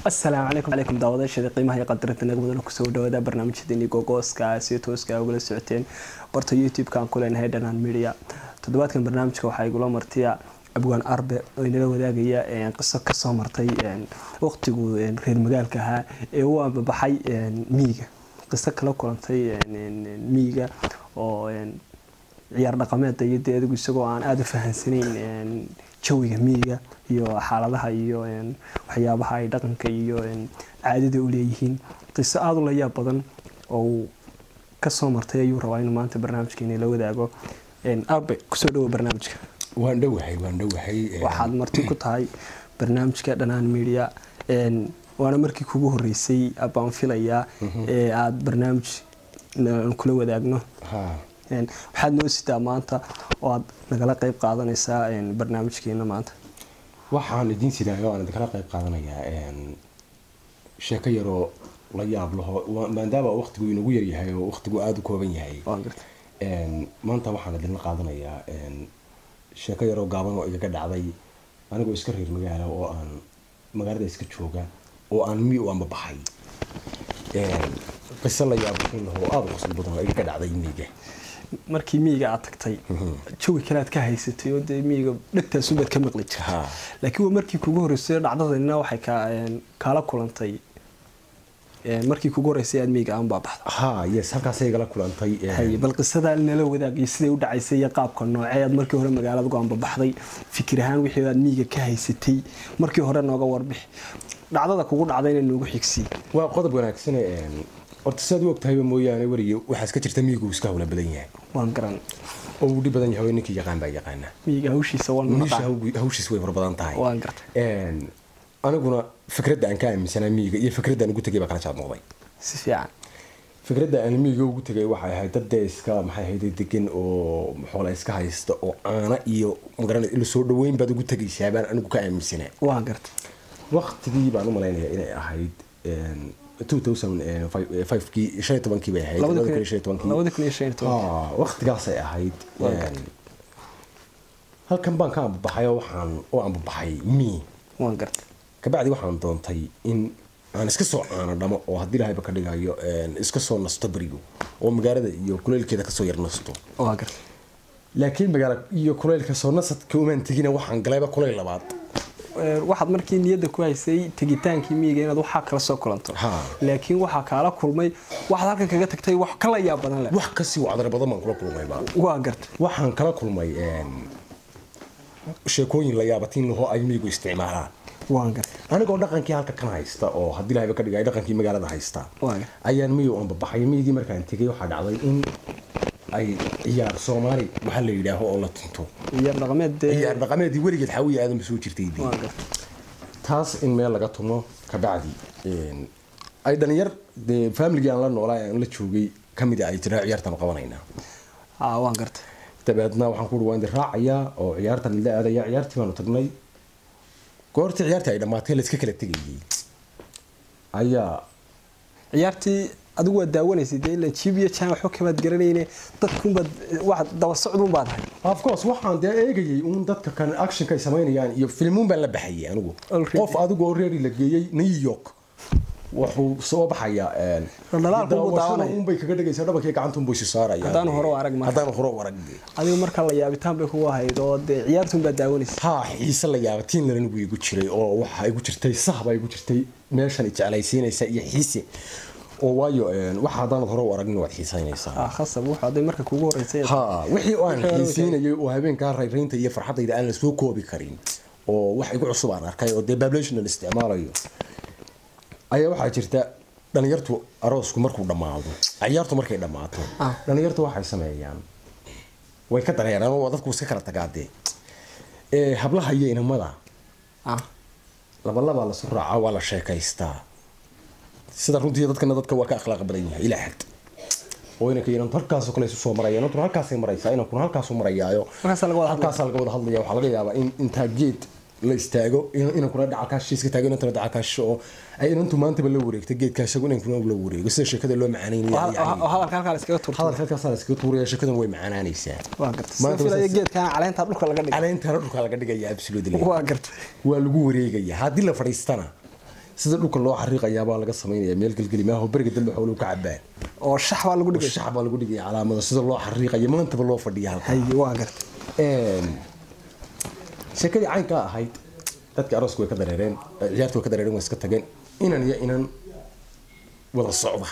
asalaamu calaykum calaykum daawadayaashada qiimaha iyo qadarinta nagmadana kusoo dhawaada barnaamijyadeeni gogooska si tooska ugala socoteen barta youtube-kan ku leenahay dhanan media toddobaadkan barnaamijka waxaa igula martiya abwaan arbe oo inala wadaagaya qiso kasoo martay waqtigu reer magaalka ahaa ee u ambabaxay miiga qiso kala kulantay miiga oo ciyaar dhaqameeda iyo dee adigu isagoo aan aada u fahansanayn jawiga miiga iyo xaaladaha iyo waxyaabaha ay dhaqanka iyo caadada u leeyihiin qiso aada u layaab badan oo uu kasoo martay ayuu rabaa inuu maanta barnaamijkeena la wadaago arbe kusoo dhawo barnaamijka waan dhowahay waan dhowahay waxaad marti ku tahay barnaamijka dhanaan media waana markii kugu horeysay baan filayaa ee aada barnaamij kula wadaagno waxaad noo sitaa maanta oo aad nagala qeyb qaadanaysaa barnaamijkeena maanta waxaan idiin sidaayo aan idinkala qayb qaadanayaa sheeko yaroo la yaab laho maadaama waqtigu inagu yaryahay oo waqtigu aada u kooban yahay maanta waxaan idinla qaadanayaa sheeko yaroo gaaban oo igaga dhacday anigoo iska reer magaala oo aan magaalada iska jooga oo aan mi u ambabaxay qiso la yaabin laho aada u qosol badan oo igaga dhacday miiga markii miyiga aad tagtay jawi kale aad ka haysatay oo dee miyiga dhegtaasubaad ka maqli jirtay laakiin waa markii kugu horreysay dhacdadanina waxay kaala kulantay markii kugu horreysay aad miyiga aan baabaxda ha yes halkaasay igala kulantay bal qisadaa nala wadaagay siday u dhacaysay iyo qaabka noocee aad markii hore magaalada go aanbabaxday fikir ahaan wixii aad miyiga ka haysatay markii hore nooga warbix dhacdada kugu dhacdayna noogu xigsiy waa qodob wanaagsane horta sidaad u ogtahayba mooyaane werige waxaa iska jirta miyigu iska hawla badan yahay waan garan oo uu dhib badan yahay ninkii yaqaan baa yaqaana miyiga hawshiisa hawshiis way fara badan tahay waan gartay aniguna fikradda aan ka aaminsanaa miyiga iyo fikradda aan ugu tegay baa kala jaad noqday si fiican fikradda aan miyiga ugu tegay waxay ahayd dad dee iska maxay ahayd degan oo xoola iska haysta oo caana iyo magaran ila soo dhaweyn baad ugu tegaysaa baan anigu ka aaminsanaa waan gartay waqtigii baan u malaynayaa inay ahayd kii bay ahayd waqtigaasay ahayd halkan baan ka ambabaxay oo waxaan u ambabaxay mi waan gartay kabacdi waxaan doontay in aan iska soo caano dhamo oo haddii lahayba ka dhigayo iska soo nasto berigo oo magaalada iyo kuleylkeeda kasoo yar nasto waan gartay laakiin magaala iyo kuleylka soo nasadka umaan tegina waxaan galayba kuleyl labaad waxaad markii niyadda ku haysay tegitaankii miyiga inaad waxaa kala soo kulanto laakiin waxaa kaala kulmay waxaad halkan kaga tagtay wax kala yaab badan leh wax kasii wacdar badan baan kula kulmayba waa gartay waxaan kala kulmay sheekooyin la yaabatiin lahoo ay miyigu isticmaalaan waan gartay anigoo dhaqankii halka kan haysta oo haddii lahayba ka dhigay dhaqankii magaalada haysta ayaan miyi u ambabaxay miyigii markaan tegay waxaa dhacday in ay ciyaar soomaali waxaa la yidhaaho oo la tunto ciyaar dhaqameed ciyaar dhaqameedii weligeed xawiya aadan soo jirtay taas in meel laga tumo kabacdi ay dhalinyar dee faamiligii aan la noolaa aan la joogay kamid ay tiraa ciyaartan qabanaynaa waan gartay dabeedna waxaan ku waan raacayaa oo ciyaartan la aadaya ciyaartii baanu tagnay goortii ciyaartii ay dhammaatay la iska kala tegayay ayaa ciyaartii adigu waad daawanaysay dee ila jiib iyo jaan waxba kamaad garanayne dadkunbaad wax daba socdun baad ahay of course waxaan dee eegayay uun dadka kan actionka ay samaynayaan iyo filmuun baan la baxayay anigu qof adigu oo reeri la geeyey new york wuxuu soo baxayaa unbay kaga dhigaysaa dhabankii gacantunbay si saaraya haddaanu hore arag haddaanu hore arag adiga marka la yaabitaan bay kugu ahayd oo dee ciyaartun baad daawanaysay ha xiise la yaabatiin lanigu igu jiray oo waxa igu jirtay sah baa igu jirtay meeshan jeclaysiinaysa iyo xiise oo waayo waxa haddaanad hore u aragnin waad xiisaynaysaa khasab wuxuu hadday marka kugu horeysay ha wixii aan xiisaynayay oo habeenkaa rayraynta iyo farxaddayda aan la soo koobi karin oo wax igu cusub aan arkay oo dee bablational isticmaalayo ayaa waxaa jirta dhalinyartu aroosku markuu dhammaado ciyaartu markay dhammaato dhalinyartu waxay sameeyaan way ka dareeraan oo dadku iska kala tagaadee hablaha iyo inamada labalabaa lasu raaca waa la sheekaystaa sida runtii dadkana dadka waa ka akhlaaq badan yahay ilaa xad oo inanka inantu halkaasoo kale isu soo maraya inantuna halkaasay maraysaa inankuna halkaasuu marayaayo halkaasaa laga wada hadlaya waxaa laga yaabaa in intaa geed la istaago inankuna dhacalkaasha iska taago inantuna dhacalkaasha oo ay inantu maantaba la wareegta geedka isagu inankuna la wareego sida sheekada loo macaanaynayohadalka halkaa la iskaga tuurta hadalka halkaasaa la iskaga tuuraya sheekadan way macaanaanaysaa waa gartay filaya geedkana caleenta dhulka laga dhigay caleentana dhulka laga dhigaya absolutely waa gartay waa lagu wareegaya haddii la fadhiistana sida dhulka loo xariiqayaabaa laga samaynaya meel gelgeli maaho beriga dambe xooluhu ka cabaan oo shax baa lagu dhigay shax baa lagu dhigaya calaamada sida loo xariiqayo maantaba loo fadhiya halka haye waa gartay sheekadii caynkaa ahayd dadkii aroosku way ka dareereen ciyaartu way ka dareereen way iska tageen inan iyo inan wada socda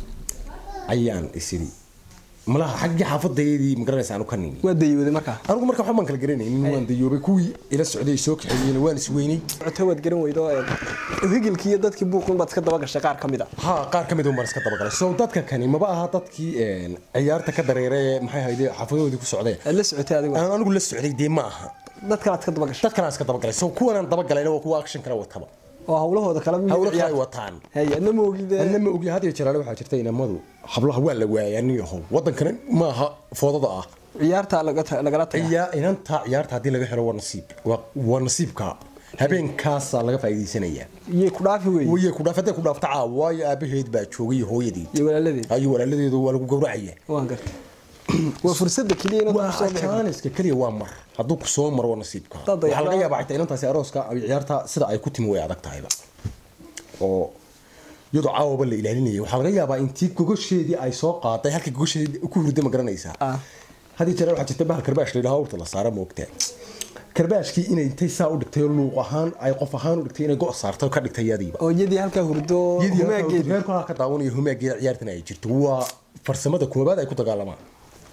ayaan isiri malaha xaggii xaafadaydii magaranaysa aanu ka nimi waa dayooday markaa anigu marka waxbaan kala garanaynin waan dayoobay kuwii ila socday soo kaxeeyeen waan isweynay cota waad garan weydo higilkii iyo dadkii buuqin baad iska daba gashay qaar ka mid a ha qaar ka mid un baan iska dabagalay so dadka kani maba aha dadkii ciyaarta ka dareeray ee maxay hayde xaafadoodii ku socdeen aad la socotay adigu aan anigu la socday dee ma aha dad kale aad ka daba gashay dad kanaan iska dabagalay so kuwanaan dabagalayna waa kuwa action kala wataba oo hawlahooda kala mid hawlo kale ciyaar ay wataan haye adna ma ogid anna ma ogi had iyo jaraale waxaa jirta inamadu hablaha waa la waayay nin yahow wadankana ma aha foodada ah ciyaarta laga- lagala taga ciyaa inanta ciyaarta haddii laga helo waa nasiib waa waa nasiibka habeenkaasaa laga faa'iidaysanayaa iyay ku dhaafi wey wayay ku dhaaf hadday ku dhaafta caawa waayo aabaheed baa joogay iyo hooyadeed iyo walaaladeed ayo walaaladeedu waa lagu gowracaya waan gartay waa fursada keliya inaad waa ku soo bixi jaaniska keliya waa mar hadduu ku soo maro waa nasiibka Dad waxaa laga ayaa- yaabaa xitaa inantaasi arooska ay ciyaarta sida ay ku timi way adag tahayba oo iyadoo caawaba la ilaalinayay waxaa laga yaabaa intii gogosheedii ay soo qaaday halkii gogosheedii ku hurday ma garanaysaa Ah. haddii jeer waxaa jirta bahal karbaash la yidhaha urta la saara moogtaa karbaashkii inay intay saa u dhigtay oo luuq ahaan ay qof ahaan u dhigtay inay go' saartay oo ka dhigtay yadiiba oo iyadii halkaa hurdo iyadii humaageed reerku halka ka daawanayo humaageeda ciyaartana ay jirto waa farsamada koobaad ay ku dagaalamaan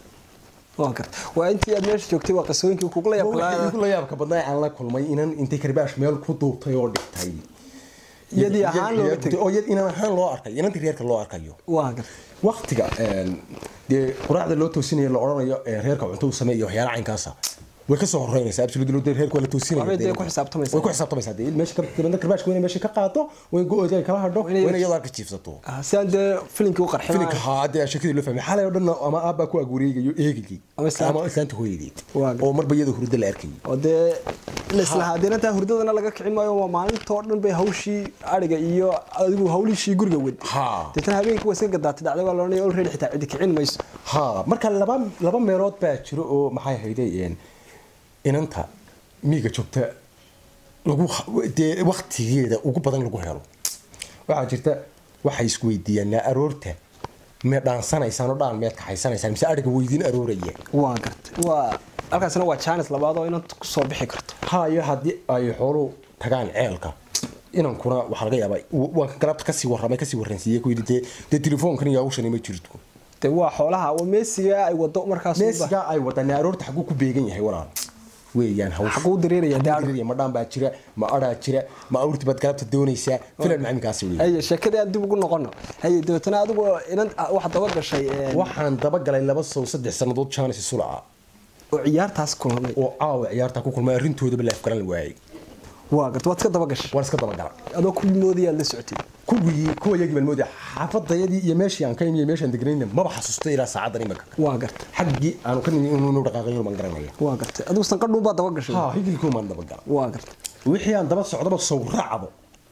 waan gartay waa intii aad meesha joogtay waa qasooyinkii kugula yaab igu la yaabka badnaa aan la kulmay inan intay karbaash meel ku duubtay oo dhigtay Iyadii ahaan looga tegay. oo iyad inan ahaan loo arkay inantii reerka loo arkayo waan gartay waqtiga een, dee quraacda loo toosinayo la odhanayo ee, reerka cunto u sameeyo waxyaala caynkaasa way kasoo horeynaysaa absolutely dee reerka waa la toosinaya Waxbay dee dee. ku xisaabtamaysaa. way ku xisaabtamaysaa dee meesha ka dibadna karbashka wayna meesha ka qaato way go-ooda ay kala hadho Inay- wayna iyadoo ka jiifsato Ah, si aan dee filinkii u qarxin filinka haa dee sheekadii loo fahmay xalay oo dhan ama aabbaa ku agwareegayo eegigii Ama islaanta. ama islaanta hooyadeed Waa oo marba iyadoo hurdo la arkayay oo dee laislahaa deenantaa hurdadana laga kicin maayo waa maalintoo dhan bay hawshii ariga iyo adigu hawlishii guriga wad Ha. deetana habeenkii waa iska gadaatay dhacday waa loodhanaya already xitaa cidi kicin mayso haa marka laba laba meelood baa jiro oo maxay ahayday een, inanta miiga joogta lagu dee waktigeeda ugu badan lagu helo waxaa jirta waxay isweydiiyaan naa aroorta mee dhaansanaysaan oo dhaan meed kaxaysanaysaan mise ariga weydiin arooraya waa gartay waa halkaasina waa jaanis labaad oo inanta kusoo bixi karto haa iyo haddii ay xooluhu tagaan ceelka inankuna waxaa laga yaabaa waan galabta kasii warramay kasii warransiiyey ku yidhi dee dee telefoonkan iyo hawshani ma jirto dee waa xoolaha waa meesiga ay wado markaas meesigaa ay wadaan aroorta xaguu ku beegan yahay walaal weeyaan hawsha xaguu dareeraya dee Xaguu dareeraya, ma dhaan baa jira ma adhaa jira ma awrti baad galabta doonaysaa filan macaminkaasi wey haye sheekadii aan dib ugu noqono haye dabeetana adigu inan waxaad daba gashay een, waxaan dabagalay laba sow saddex sannadood jaanis sulaca oo ciyaartaas kulmay oo caawa ciyaarta ku kulmay arrintoodaba la afgaran la waayay waa gartay waad iska daba gashay waan iska dabagala adoo ku moodayaad la socotay kuwii kuwa yagii baan moodaya xaafadayadii iyo meeshii aan ka imi iyo meeshaan deganayna maba xasuustay ilaa saacadan imika waa gartay xaggii aanu ka nimi inuu dhaqaaqayo baan garanaya waa gartay adigu sanqadhuun baad daba gashay haa higilkuu maan dabagala waa gartay wixii aan daba socdaba sow raacdo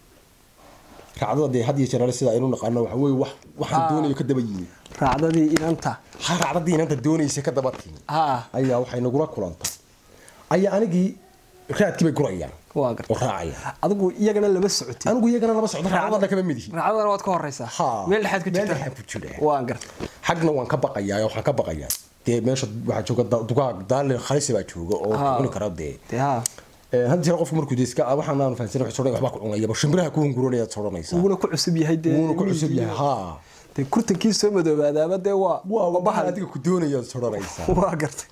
raacdada dee had iyo jeer sida aynu naqaano waxa weeye wax waxaan Ah. doonayo ka daba yimi raacdadii inanta ha raacdadii inanta doonaysa ka daba timi ha ayaa waxay nagula kulantay ayaa anigii raadkii bay gurayaan waa oo gartay raacayaan adigu iyagana lama socotay anigu iyagana laba socdo raacdadana kama mid yihiin raacdadana waad ka horeysaa Haa. meel dhexaad ku Meel jirta dhexaad ku jira. waa gartay xagna waan ka baqayaa waxaan ka baqayaa dee meesha waxaa jooga da- dugaag daale khalisi baa jooga oo Haa. cuni kara dee dee ha Ee, had jeer qofku markuu deeska waxaan aan fahansan wax sodhan waxba ku cunaya shimbiraha ku hunguroonaya sodhanaysa uguna ku cusub yahay dee wuuna ku cusub yahay haa dee kurtankii soo madoobaadaaba dee waa waa waa bahal bahal adiga ku doonaya sodhanaysa waa gartay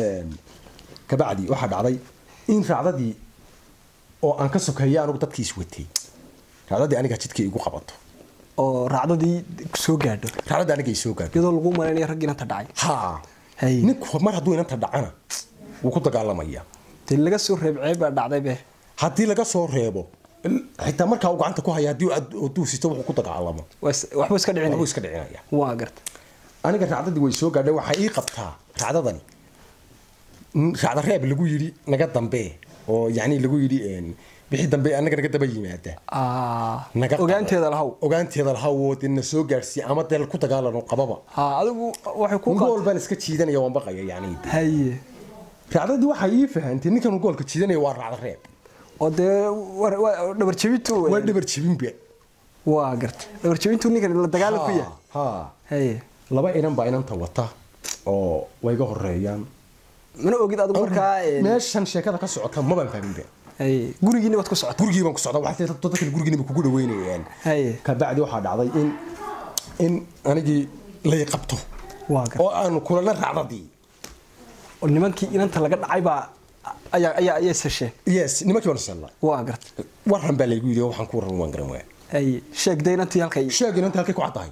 kabacdi waxaa dhacday in raacdadii oo aan ka sokeeya anigu dadkii iswatay raacdadii aniga jidkii igu qabato oo raacdadii soo gaadho raacdadii aniga i soo gaadho iyadoo lagu malaynayo rag inanta dhacay haa Hay. ninku mar hadduu inanta dhacana wuu ku dagaalamaya dee laga soo reebceeb baa dhacday be haddii laga soo reebo xitaa markaa uu gacanta ku haya haddii uu duusito wuxuu ku dagaalamo waa is- waxba iska waxbuu dhicinaya iska dhicinaya waa gartay aniga raacdadii way soo gaadhay waxaa ii qabtaa raacdadani n- raacda reeb lagu yidhi naga dambe oo yacni lagu yidhi een, wixii dambe anaga naga daba yimaada Ah, naga qabo. ogaanteeda lahaw ogaanteeda lahaw dee na soo gaadhsiiya ama dee ku dagaalano qababa ha adigu waxay ku gool baan iska jiidanaya waan baqaya yacni haye raacdadii waxaa ii fahantay ninkan goolka jiidanaya waa raacda reeb oo dee war- waa dhabar jebintu waa dhabar jebinba waa garta dhabarjabintuu ninkan la dagaalan ku yahay ha haye laba inan baa inanta wata oo way ga horeeyaan mana ogid adigu markaa een, meeshan sheekada ka socota mabaan fahminba haye gurigiina waad ku socota gurigii baan ku socdaa waxay tahay dadka gurigiina kugu dhaweynayaan haye kabacdi waxaa dhacday in in anigii lay qabto waa garta oo aanu kulana raacdadii oo nimankii inanta laga dhacay baa ayaa ayaa ayaa sasheen yes nimankii baan sella waa garta waran baa laygu yidhi oo waxaan ku warran waan garan waaya haye sheegday inantii halkay sheeg inanta halkay ku caddahay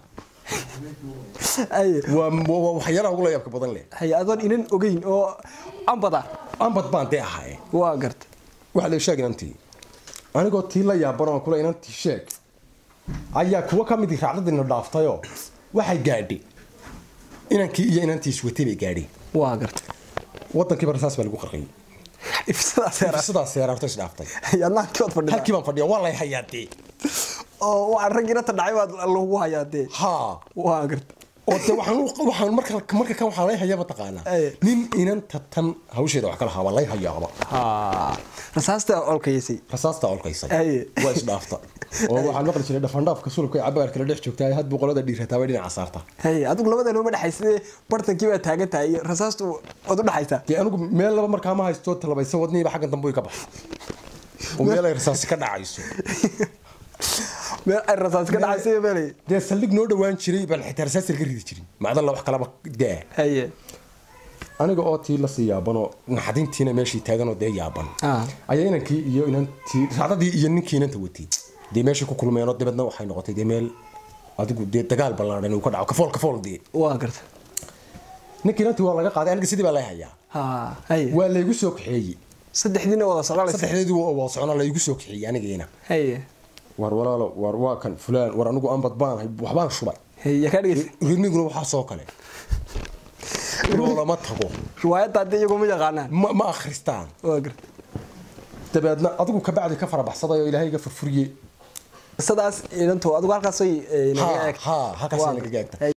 haye waa waa waxyaalaha ugu la yaabka badan leh haye adoon inan ogeyn oo ambada ambad baan dee ahaye waa garta waxa la sheeg inantii anigoo tii la yaaban oo kule inantii sheeg ayaa kuwa ka mid raacdadiina dhaaftayoo waxay gaadhay inankii iyo inantii iswatay bay gaadheen waa garta wadankiiba rasaas baa lagu qarqayay ifsadaas yara sidaas seeraarto isdhaaftay haye adna halkii waad fadhidaa halkii baan fadhiya waa lay hayaa dee oo waxaan rag inanta dhacay baad lagu hayaa dee haa waa garta oo de waxaan u- waxaan marka marka kan waxaa lay hayaa mataqaanaa Aye. nin inanta tan hawsheeda wax kala haaba lay hayaaba ha rasaasta olkaysay rasaasta olkaysay Aye. waa isdhaafta oo waxaan maqli jiray dhafandhaafka sulubka ee cabaar kala dhex joogtaa had boqolada dhiirataa way dhinaca saarta haye adigu labada nooma dhexaysa bartankii baa taagan tahay rasaastu waad u dhexaysaa dee anigu meel laba markaa ma haysto talabaysa wadniiba xaggan dambe way ka baxay oo meel ay rasaasi ka dhacayso meel ay rasaas ka dhacaysa iyo meelay dee saldhig noo dhawaan jiray baan xitaa rasaasi laga ridi jirin macdalla wax kalaba daa haye aniga oo tii lasii yaabanoo naxadintiina meeshii taaganoo dee yaaban Ah. ayaa inankii iyo inantii raacdadii iyo ninkii inanta watay dee meeshii ku kulmeenoo dabeedna waxay noqotay dee meel adigu dee dagaal ballaadhan uu ka dhaco kafool kafool dee waa garta ninkii inantii waa laga qaaday aniga sidii baa lay hayaa ha haye waa laygu soo kaxeeyey saddexdiina wada socdalaysa saddexdeedii waa socnaa laygu soo kaxeeyey anigiina haye war walaalo war waa kan fulaan war anigu ambad baan hay waxbaan shubay haye yaa kaa dhegeysa riniguna waxaa soo kale loolama tago riwaayadda haddii iyagu ma yaqaanaan ma ma akhristaan waa garta dabeedna adigu kabacdi ka farabaxsaday oo ilaahay iga furfuriye sidaas inantu adigu halkaasay ha ha halkaas naga gaagta